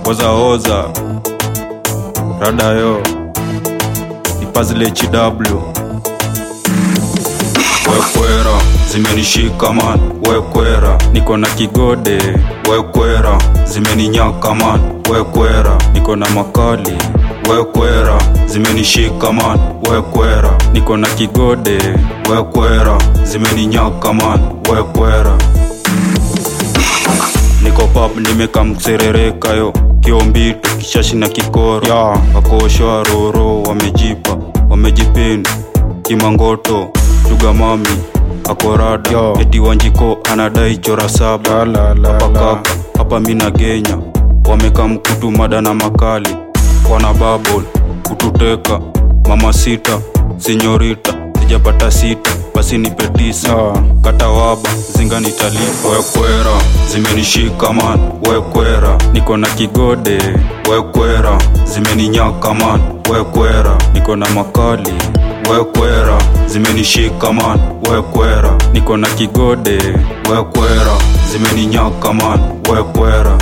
oza oza radayo ipazile chiw wekwera zimenishika man wekwera niko na kigode wekwera zimeninyaka man wekwera niko na makali wekwera zimenishika man wekwera niko na kigode wekwera zimeninyaka man wekwera niko pap nimekamserereka yo kiombito kishashi na kikoro ya wakoshwa roro wamejipa wamejipini kimangoto tugamami akorada Yo. eti wanjiko anadai chora saba La, la, la, hapa la. kaka hapa mina genya wameka mkutu mada na makali wana babol kututeka mama sita sinyorita sijapata sita basi nipe tisa Ah. kata waba zinga nitalipa wekwera zimenishika man wekwera niko na kigode wekwera zimeninyaka man wekwera niko na makali wekwera zimenishika man wekwera niko na kigode wekwera zimeninyaka man wekwera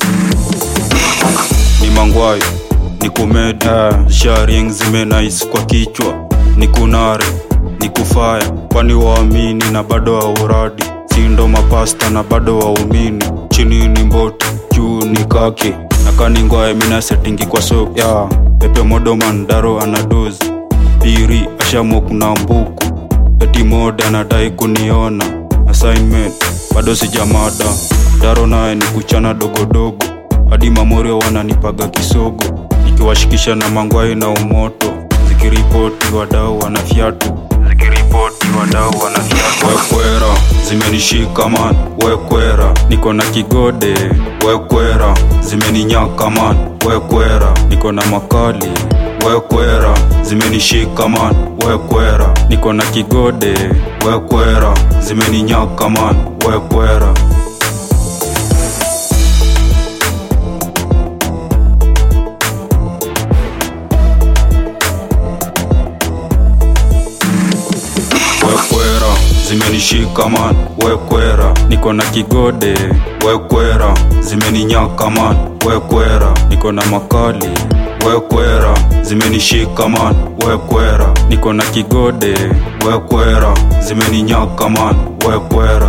ni mangwai ni kumedi Ah. sharing zimenais kwa kichwa ni kunare ni kufaya kwani waamini na bado wauradi sindo mapasta na bado waumini chini ni mboti juu ni kaki nakaningwae mina setingi kwa soko ya pepe modoman daro anadozi piri ashamok na mbuku eti mode anadai kuniona assignment bado sijamada daro naye ni kuchana dogodogo hadi mamorio wananipaga kisogo nikiwashikisha na mangwai na umoto zikiripoti wadau wana fyatu zikiripoti wadau wana fyatu wekwera zimenishika man wekwera niko na kigode wekwera zimeninyaka man wekwera niko na makali wekwera zimenishika man wekwera niko na kigode wekwera zimeninyaka man wekwera wekwera zimenishika man wekwera niko na kigode wekwera zimeninyaka man wekwera niko na makali wekwera zimenishika man wekwera niko na kigode wekwera zimeninyaka man wekwera